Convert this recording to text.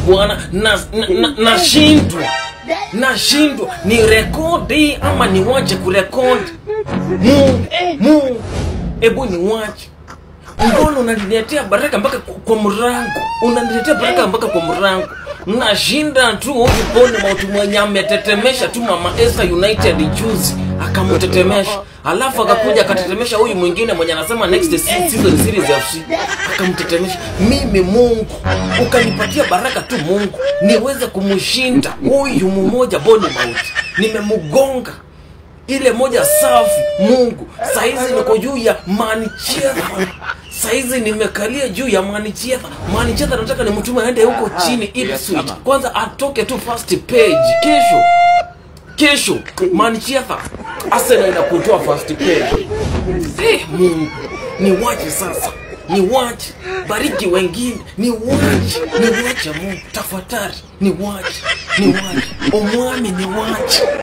bwana nashindwa na, na, nashindwa. nashindwa ni rekodi ama niwache kurekodi mungu mungu hebu niwache mbona unaniletea baraka mpaka kwa kwa mrango unaniletea baraka mpaka kwa mrango nashinda tu huyu boni mauti mwenye ametetemesha tu mama Esther United juzi akamtetemesha alafu akakuja akatetemesha huyu mwingine mwenye anasema next se- season series FC akamtetemesha mimi Mungu ukanipatia baraka tu Mungu niweze kumshinda huyu mmoja boni mauti nimemgonga ile moja safi mungu saizi niko juu ya manichedha saizi nimekalia juu ya manichedha manichedha nataka nimtume aende huko chini Ipswich kwanza atoke tu first page kesho kesho manichedha arsenal inakutoa first page eh mungu niwache sasa niwache bariki wengine niwache niwache mungu tafadhali niwache niwache omwami niwache